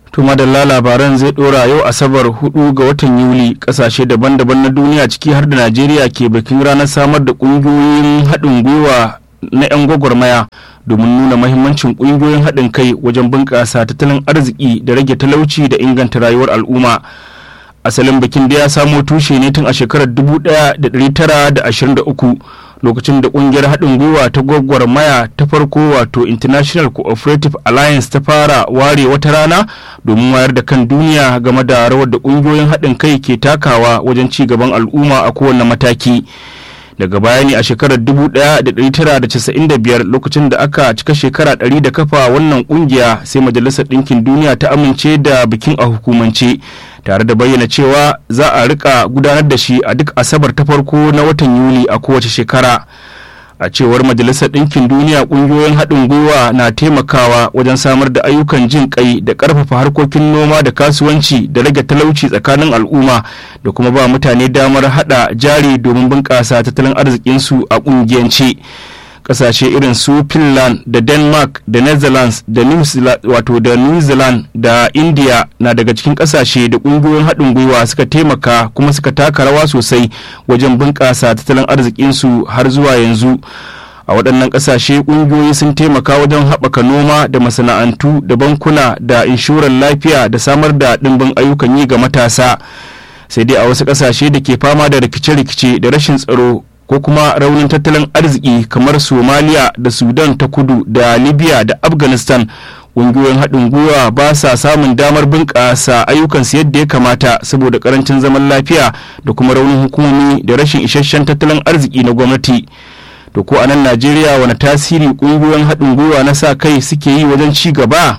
To madalla labaran zai dora yau asabar 4 ga watan Yuli kasashe daban-daban na duniya ciki har da Najeriya ke bikin ranar samar da kungiyoyin haɗin gwiwa na 'yan gwagwarmaya domin nuna mahimmancin kungiyoyin haɗin kai wajen bunƙasa tattalin arziki da rage talauci da inganta rayuwar al'umma. Asalin bikin da ya samo tushe ne tun a shekarar 1923 lokacin da kungiyar haɗin gwiwa ta gwagwarmaya ta farko wato international cooperative alliance ta fara ware wata rana domin wayar da kan duniya game da rawar da kungiyoyin haɗin kai ke takawa wajen ci gaban al'umma a kowane mataki daga baya ne a shekarar 1995 lokacin da aka cika shekara 100 da kafa wannan kungiya sai majalisar ɗinkin duniya ta amince da bikin a hukumance tare da bayyana cewa za a rika gudanar da shi a duk asabar ta farko na watan yuli a kowace shekara a cewar majalisar ɗinkin duniya ƙungiyoyin haɗin gwiwa na taimakawa wajen samar da ayyukan jin kai da ƙarfafa harkokin noma da kasuwanci da rage talauci tsakanin al'umma da kuma ba mutane damar haɗa jari domin bunƙasa tattalin arzikinsu a ƙungiyance. kasashe irin su finland da denmark da netherlands da new zealand wato da new zealand da india na daga cikin kasashe da kungiyoyin haɗin gwiwa suka taimaka kuma suka taka rawa sosai wajen bunƙasa tattalin arzikinsu har zuwa yanzu a waɗannan ƙasashe ƙungiyoyi sun taimaka wajen haɓaka noma da masana'antu da bankuna da inshorar lafiya da samar da ɗimbin ayyukan yi ga matasa sai dai a wasu ƙasashe da ke fama da rikice-rikice da rashin tsaro ko kuma raunin tattalin arziki kamar somaliya da sudan ta kudu da libya da afghanistan ƙungiyoyin haɗin gwiwa ba sa samun damar bunƙasa ayyukansu yadda ya kamata saboda ƙarancin zaman lafiya da kuma raunin hukumomi da rashin isasshen tattalin arziki na gwamnati to ko a nan najeriya wani tasiri ƙungiyoyin haɗin gwiwa na sa kai suke yi wajen ci gaba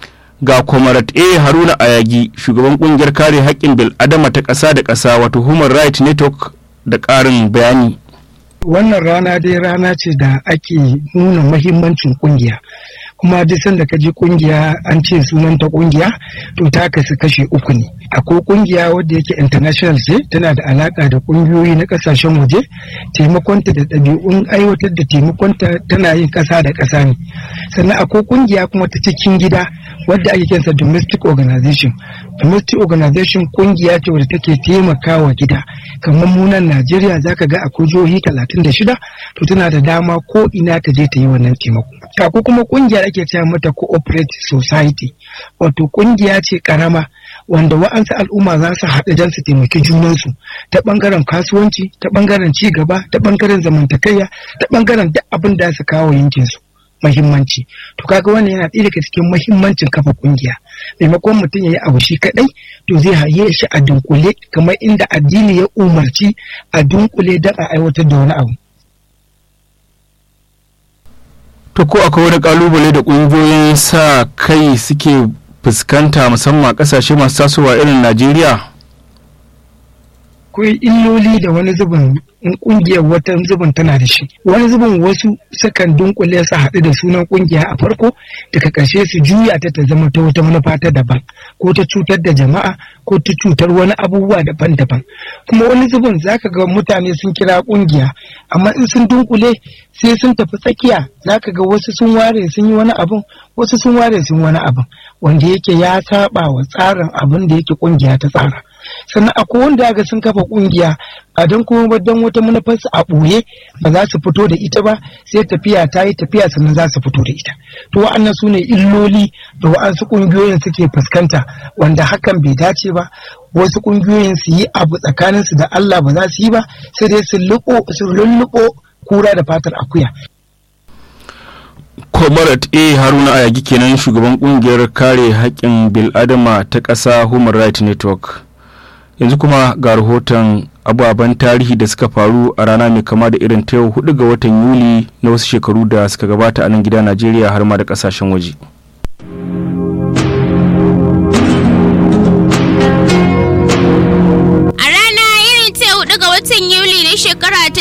ga kwamarat a haruna ayagi shugaban ƙungiyar kare haƙƙin bil'adama ta ƙasa da ƙasa wato human rights network da ƙarin bayani wannan rana dai rana ce da ake nuna mahimmancin kungiya kuma duk sanda ka ji kungiya an ce sunanta kungiya to ta kasu kashe uku ne akwai kungiya wadda yake international ce tana da alaka da kungiyoyi na kasashen waje taimakonta da ɗabi'un aiwatar da taimakonta tana yin ƙasa da ƙasa ne sannan akwai kungiya kuma ta cikin gida wadda ake kinsa domestic organization domestic organization kungiya ce wadda take taimakawa gida kamar munan najeriya zaka ga akwai jihohi talatin da shida to tana da dama ko ina ta je ta yi wannan taimako akwai kuma kungiya da ake cewa mata cooperative society wato kungiya ce karama wanda wa'ansu al'umma za su haɗu don su taimaki junansu ta ɓangaren kasuwanci ta ɓangaren ci gaba ta ɓangaren zamantakayya ta ɓangaren duk abin da su kawo yankinsu mahimmanci to kaga wannan yana ɗaya daga cikin mahimmancin kafa kungiya maimakon mutum ya yi abu shi kaɗai to zai haye shi a dunkule kamar inda addini ya umarci a dunkule don a aiwatar da wani abu to ko akwai wani kalubale da ƙungiyoyin sa kai suke fuskanta musamman a ƙasashe masu tasowa irin najeriya akwai illoli da wani zubin in kungiyar wata zubin tana da shi wani zubin wasu sukan dunkule su haɗu da sunan kungiya a farko daga ƙarshe su juya ta ta zama ta wata manufa ta daban ko ta cutar da jama'a ko ta cutar wani abubuwa daban-daban kuma wani zubin zaka ga mutane sun kira kungiya amma in sun dunkule sai sun tafi tsakiya zaka ga wasu sun ware sun yi wani abun wasu sun ware sun wani abun wanda yake ya saba wa tsarin abin da yake kungiya ta tsara sannan akwai wanda ga sun kafa kungiya a don kuma ba don wata manufarsu a ɓoye ba za su fito da ita ba sai tafiya ta yi tafiya sannan za su fito da ita to wa'annan su ne illoli da wa'ansu ƙungiyoyin suke fuskanta wanda hakan bai dace ba wasu ƙungiyoyin su yi abu tsakaninsu da Allah ba za su yi ba sai dai su lulluɓo kura da fatar akuya Comrade A Haruna Ayagi kenan shugaban kungiyar kare haƙƙin bil'adama ta ƙasa Human Rights Network. yanzu kuma ga rahoton ababen tarihi da suka faru a rana mai kama da irin ta yau hudu ga watan yuli na wasu shekaru da suka gabata a nan gida najeriya har ma da kasashen waje a rana irin ta hudu ga watan yuli na shekara ta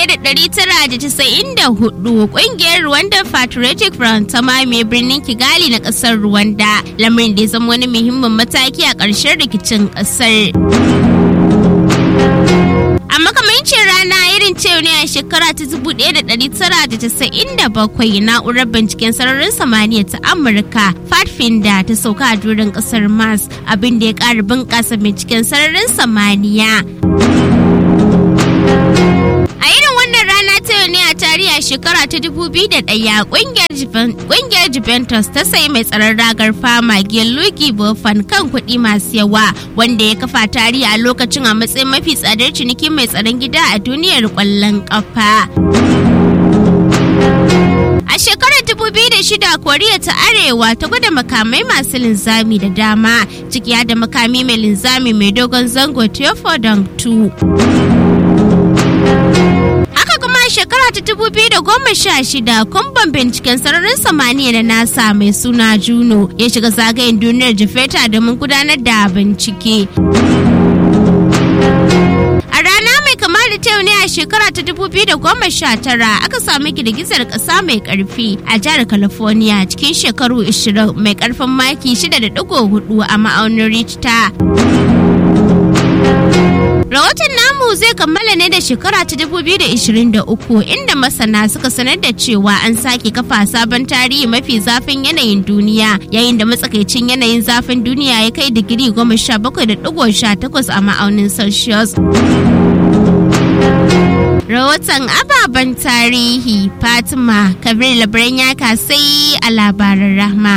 1994 kungiyar rwanda patriotic front ta mamaye birnin kigali na kasar rwanda lamarin da ya zama wani muhimmin mataki a ƙarshen rikicin ƙasar A makamancin rana irin ce ne a shekara ta 1997 na'urar binciken sararin samaniya ta Amurka Pathfinder ta sauka a durin kasar Mars abin da ya ƙara bunƙasa binciken sararin samaniya. A irin wannan rana ta yau ne a tarihi a shekara ta 2001 kungiyar Juventus ta sayi mai tsaron ragar fama Gianluigi Buffon kan kuɗi masu yawa wanda ya kafa tarihi a lokacin a matsayin mafi tsadar ciniki mai tsaron gida a duniyar ƙwallon ƙafa. A shekarar 2006 Koriya ta Arewa ta gwada makamai masu linzami da dama ciki da makami mai linzami mai dogon zango Theophodon 2. shekara ta dubu biyu da goma sha shida kumban binciken sararin samaniya da nasa mai suna juno ya shiga zagayen duniyar jifeta domin gudanar da bincike a rana mai kama da ta ne a shekara ta dubu biyu da goma sha tara aka sami girgizar kasa mai karfi a jihar california cikin shekaru 20 mai karfin maki 6.4 a ma'aunin richter Rahoton namu zai kammala ne da shekara ta 2023 inda masana suka sanar da cewa an sake kafa sabon tarihi mafi zafin yanayin duniya yayin da matsakaicin yanayin zafin duniya ya kai digiri 17.18 a ma'aunin Celsius. Rahoton ababen tarihi Fatima Kabir Labaran ya kasai a labaran rahma.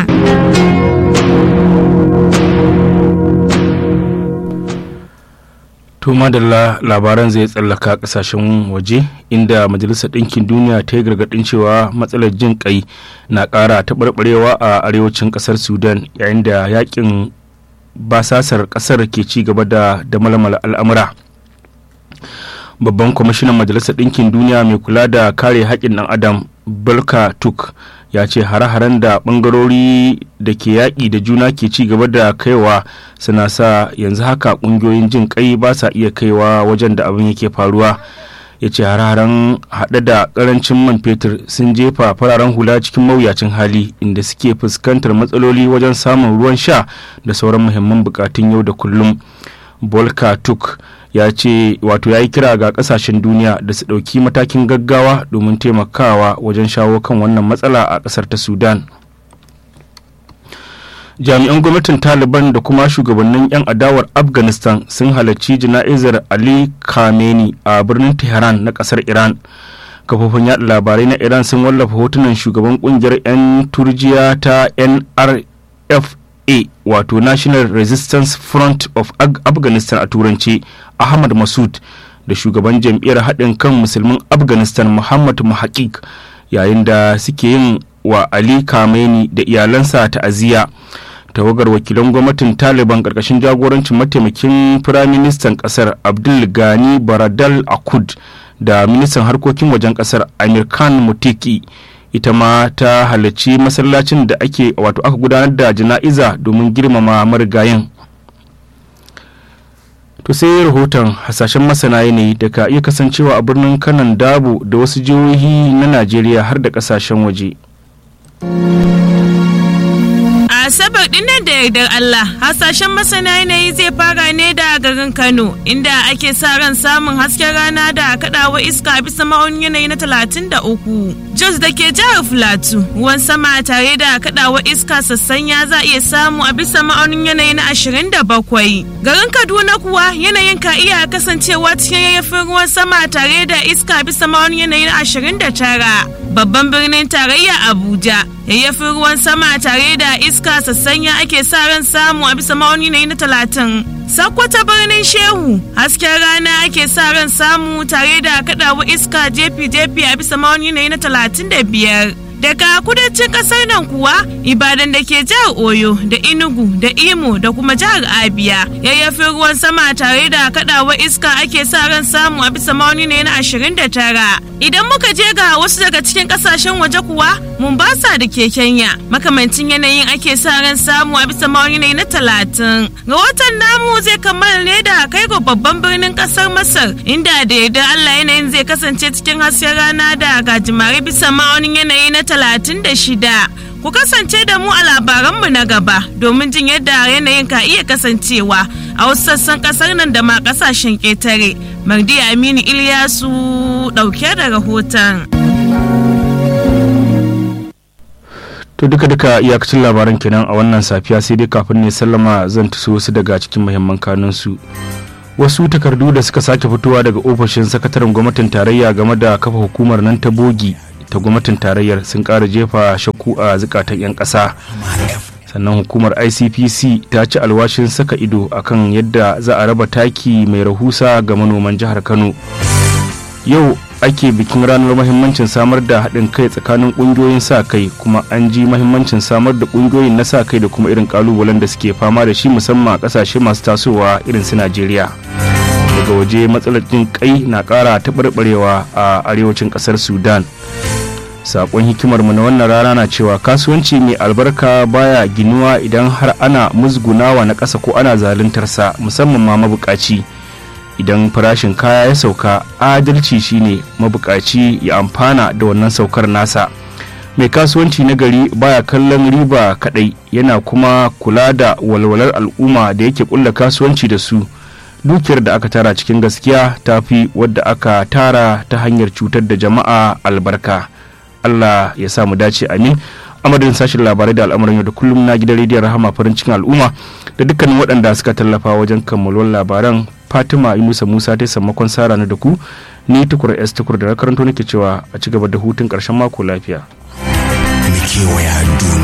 To madalla labaran zai tsallaka kasashen waje inda majalisar ɗinkin duniya ta yi gargaɗin cewa matsalar jin kai na ƙara taɓarɓarewa a arewacin ƙasar sudan yayin da yakin basasar ƙasar ke ci gaba da da malmala al'amura babban kwamishinan majalisar ɗinkin duniya mai kula da kare haƙƙin ɗan adam balka tuk ya ce hare-haren da ɓangarori da ke yaƙi da juna ke ci gaba da kaiwa suna sa yanzu haka ƙungiyoyin jin kai ba sa iya kaiwa wajen da abin yake faruwa ya ce hare-haren haɗe da ƙarancin man fetur sun jefa fararen hula cikin mawuyacin hali inda suke fuskantar matsaloli wajen samun ruwan sha da sauran muhimman bukatun yau da kullum bolka tuk ya ce wato ya yi kira ga kasashen duniya da su ɗauki matakin gaggawa domin taimakawa wajen shawo kan wannan matsala a ƙasar ta sudan jami'an gwamnatin taliban da kuma shugabannin 'yan adawar afghanistan sun halarci jana'izar ali khamenei a birnin tehran na ƙasar iran kafofin yaɗa labarai na iran sun wallafa hotunan shugaban ƙungiyar 'yan turjiya ta nrf a wato national resistance front of afghanistan a turanci ahmad masud da shugaban jam'iyyar haɗin kan musulmin afghanistan muhammad muhaqiq yayin da suke yin wa ali kameni da iyalansa ta'aziyya tawagar wakilan gwamnatin taliban ƙarƙashin jagorancin mataimakin firaministan ƙasar abdul gani baradal akud da ministan harkokin wajen ƙasar amir khan mutiki ita ma ta halarci masallacin da ake wato aka gudanar da jana'iza domin girmama marigayin to sai rahoton hasashen masana yanayi da ka iya kasancewa a birnin kanan dabo da wasu jihohi na najeriya har da kasashen waje Asabar dinnan da yardar Allah hasashen masana yanayi zai fara ne da garin Kano inda ake sa ran samun hasken rana da kadawa iska bisa ma'aunin yanayi na 33. Jos da ke jihar Filatu ruwan sama tare da kadawa iska sassanya za a iya samu a bisa ma'aunin yanayi na 27. Garin Kaduna kuwa yanayin ka iya kasancewa cikin yayyafin ruwan sama tare da iska bisa ma'aunin yanayi na 29. Babban birnin tarayya Abuja yayyafin ruwan sama tare da iska sassanya ake sa ran samu a bisa ma'auni na na talatin. Sakkwata birnin Shehu hasken rana ake sa ran samu tare da kaɗawa iska jefi-jefi a bisa ma'auni na na talatin da biyar. Daga kudancin kasar nan kuwa Ibadan da ke jihar Oyo da Enugu da Imo da kuma jihar Abia yayyafin ruwan sama tare da kaɗawa iska ake sa ran samu a bisa ma'auni na na ashirin da tara. Idan muka je ga wasu daga cikin kasashen waje kuwa Mombasa da ke Kenya makamancin yanayin ake sa ran samu a bisa ma'auni na talatin. Rahoton namu zai kammala ne da kai ga babban birnin kasar Masar inda da yarda Allah yanayin zai kasance cikin hasken rana da gajimare bisa ma'aunin yanayi na talatin da shida. Ku kasance da mu a labaranmu na gaba domin jin yadda yanayin ka iya kasancewa a wasu sassan kasar nan da ma kasashen ƙetare. Mardi Aminu Ilyasu ɗauke da rahoton. To duka duka iyakacin labaran kenan a wannan safiya sai dai kafin ne sallama zan tuso wasu daga cikin muhimman kanunsu. Wasu takardu da suka sake fitowa daga ofishin sakataren gwamnatin tarayya game da kafa hukumar nan ta bogi ta gwamnatin tarayyar sun ƙara jefa shakku a zukatan 'yan ƙasa. sannan hukumar icpc ta ci alwashin saka ido akan yadda za a raba taki mai rahusa ga manoman jihar kano yau ake bikin ranar mahimmancin samar da haɗin kai tsakanin ƙungiyoyin sa kai kuma an ji mahimmancin samar da ƙungiyoyin na sa kai da kuma irin ƙalubalen da suke fama da shi musamman a ƙasashe masu tasowa irin su najeriya daga waje matsalar jin kai na ƙara taɓarɓarewa a arewacin ƙasar sudan sakon hikimarmu na wannan rana na cewa kasuwanci mai albarka baya ginuwa idan har ana musgunawa na ƙasa ko ana zaluntarsa musamman ma mabukaci idan farashin kaya ya sauka adalci shine mabukaci ya amfana da wannan saukar nasa mai kasuwanci na gari baya kallon riba kadai yana kuma kula da walwalar al'umma da yake kulla kasuwanci da su dukiyar da aka tara cikin gaskiya ta fi wadda aka tara ta hanyar cutar da jama'a albarka Allah ya sa mu dace amin a madadin sashen labarai da al'amuran yau da kullum na gidan rediyon rahama farin cikin al'umma da dukkanin waɗanda suka tallafa wajen kammaluwar labaran fatima yunusa musa ta sammakon sara na da ku ni tukur s tukur da na karanto nake cewa a ci gaba da hutun ƙarshen mako lafiya. kewaya duniya